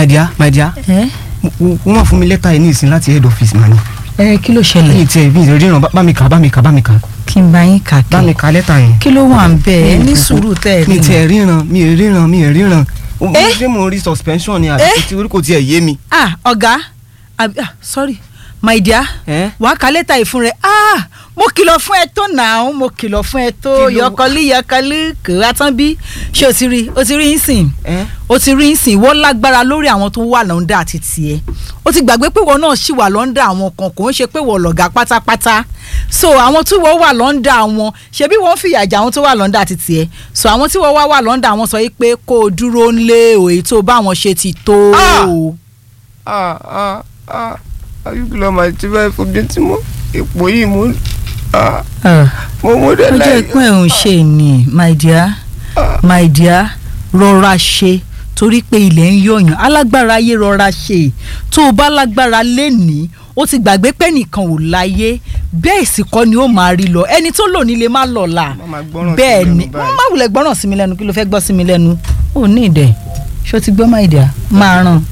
my dear my dear ẹ wọ́n máa fún mi lẹ́tà yìí ní ìsìn láti head office mani. ẹ kí ló mi ṣẹlẹ̀ ì tiẹ̀ mi ì ríran bá mi kà bá mi kà bá mi kà kí n bá yín kà bá mi kí kà lẹ́tà yẹn. kí ló wà ń bẹ ẹ Mi ì ní fún- sùúrù tẹ ẹ mi ì rí tiẹ̀ ríran mi ì ríran mi ì ríran. O- Eh? ṣé mo rí suspension ni àbí Eh? tí orí kò tiẹ̀ yé mi. ah ọ̀gá àbí ah sorry my dear Eh? wàá ka lẹ́tà yìí fún rẹ ah mo kìlọ̀ fún ẹ tó nàá mo kìlọ̀ fún ẹ tó Kí ló- yọkọlí yọkọlí kò wá tán bí ṣé o ti rí o ti rí ń sìn Eh? o ti rí ń sìn wọ́n lágbára lórí àwọn tó wà lọ́ndà àti tiẹ̀ o ti gbàgbé pé wọ́n náà ṣì wà lọ́ndà àwọn kan kò ń ṣe pé wọ́n lọ̀gá pátápátá so àwọn tí wọ́n wà lọ́ndà wọn ṣebí wọ́n fìyà jẹ àwọn tó wà lọ́ndà àti tiẹ̀ so àwọn tí wọ́n wá wà lọ́ndà wọn sọ yìí pé kó o dúró ńlé òye tó bá wọn ṣe ti tó Ah! o. ah ah ah ayúkúlọ̀ máa ti bá ìfojú tí mo ipò yìí mo ah mo mo dé ó jẹ́ láì. ìpín ẹ̀ ń ṣe ni my dear my dear rọra ṣe torí pé ilẹ̀ ń yọ̀yàn alágbára ayé rọra ṣe tó o bá lágbára lénìí ó ti gbàgbé pé nìkan ò láyé bẹ́ẹ̀ sì kọ́ ni ó máa rí lọ ẹni tó lò nílé má lọ́la Má máa gbọ́ràn sí bẹ́ẹ̀ mi ni lẹ́nu báyìí. má wulẹ̀ gbọ́ràn sí mi lẹ́nu kí ló fẹ́ gbọ́ sí mi lẹ́nu ò ní ìdẹ̀ ṣó ti gbọ́ my dear máa ràn